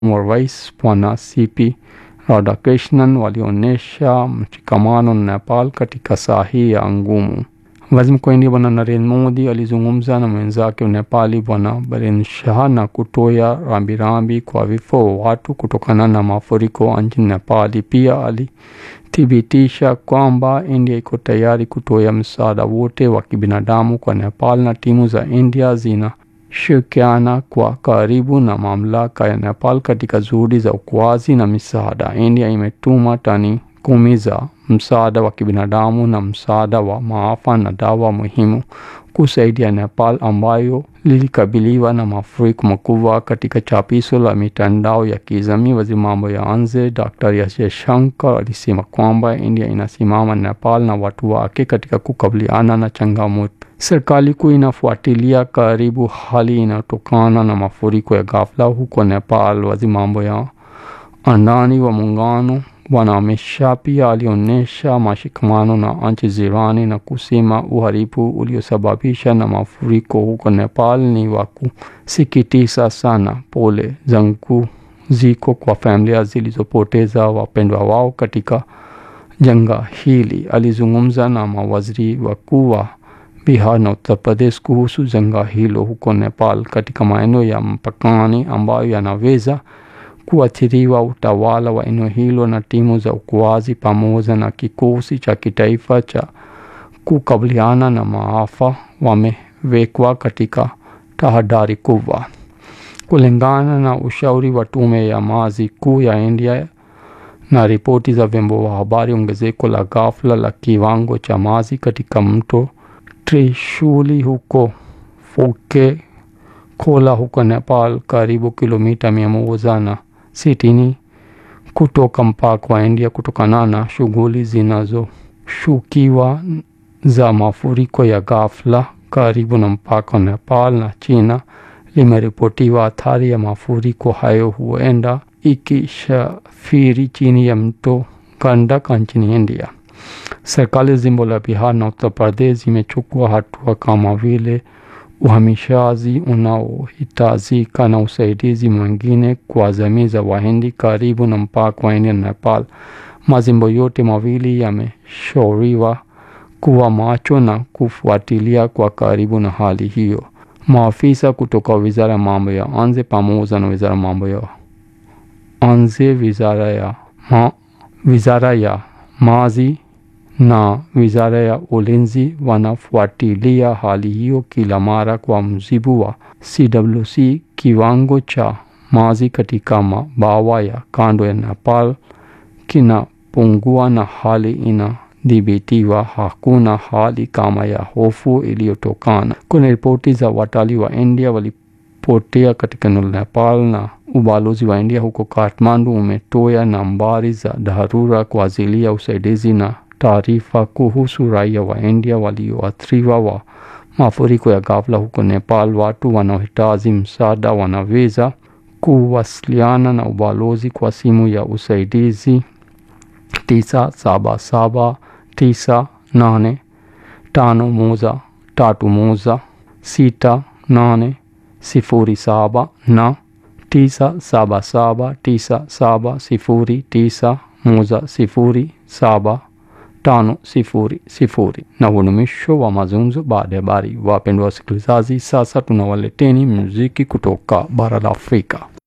wa rais Bwana CP Radhakrishnan walionyesha mshikamano na Nepal katika saa hii ya ngumu. Waziri Mkuu wa India Bwana Narendra Modi alizungumza na mwenzake wa Nepali Bwana Biren Shah na kutoa rambirambi kwa vifo watu kutokana na mafuriko nchini Nepali. Pia alithibitisha kwamba India iko tayari kutoa msaada wote wa kibinadamu kwa Nepal na timu za India zinashirikiana kwa karibu na mamlaka ya Nepal katika juhudi za uokoaji na misaada. India imetuma tani kumi za msaada wa kibinadamu na msaada wa maafa na dawa muhimu kusaidia Nepal ambayo lilikabiliwa na mafuriko makubwa. Katika chapisho la mitandao ya kijamii, waziri mambo ya nje Dr. S. Jaishankar alisema kwamba India inasimama Nepal na watu wake katika kukabiliana na changamoto. Serikali kuu inafuatilia karibu hali inayotokana na mafuriko ya ghafla huko Nepal. Waziri mambo ya ndani wa muungano Bwana Amit Shah pia alionyesha mashikamano na nchi jirani na kusema uharibifu uliosababisha na mafuriko huko Nepal ni wa kusikitisha sana. Pole zangu ziko kwa familia zilizopoteza wapendwa wao katika janga hili. Alizungumza na mawaziri wakuu wa Bihar na Uttar Pradesh kuhusu janga hilo huko Nepal katika maeneo ya mpakani ambayo yanaweza kuathiriwa. Utawala wa eneo hilo na timu za uokoaji pamoja na kikosi cha kitaifa cha kukabiliana na maafa wamewekwa katika tahadhari kubwa. Kulingana na ushauri wa tume ya maji kuu ya India na ripoti za vyombo vya habari, ongezeko la ghafla la kiwango cha maji katika mto Trishuli huko Foke Kola huko Nepal, karibu kilomita mia moja na sitini kutoka mpaka wa India, kutokana na shughuli zinazoshukiwa za mafuriko ya ghafla karibu na mpaka wa Nepal na China, limeripotiwa athari ya mafuriko hayo huenda ikishafiri chini ya mto Gandak nchini India. Serikali jimbo la Bihar na Uttar Pradesh zimechukua hatua kama vile uhamishaji unaohitajika na usaidizi mwingine kwa jamii za Wahindi karibu na mpaka wa India na Nepal. Majimbo yote mawili yameshauriwa kuwa macho na kufuatilia kwa karibu na hali hiyo. Maafisa kutoka wizara ya mambo ya nje pamoja na wizara ya mambo ya nje, wizara ya ma, wizara ya maji na wizara ya ulinzi wanafuatilia hali hiyo kila mara. Kwa mujibu wa CWC, kiwango cha maji katika mabawa ya kando ya Nepal kinapungua na hali inadhibitiwa. Hakuna hali kama ya hofu iliyotokana. Kuna ripoti za watalii wa India walipotea katika eneo la Nepal na ubalozi wa India huko Kathmandu umetoa nambari za dharura kwa ajili ya usaidizi na taarifa kuhusu raia wa India walioathiriwa wa mafuriko ya ghafla huko Nepal. Watu wanaohitaji msaada wanaweza kuwasiliana na ubalozi kwa simu ya usaidizi tisa saba saba tisa nane tano moja tatu moja sita nane sifuri saba na tisa saba saba tisa saba sifuri tisa moja sifuri saba tano sifuri sifuri. Na huu ni mwisho wa mazungumzo baada ya habari. Wapendwa wasikilizaji, sasa tunawaleteni muziki kutoka bara la Afrika.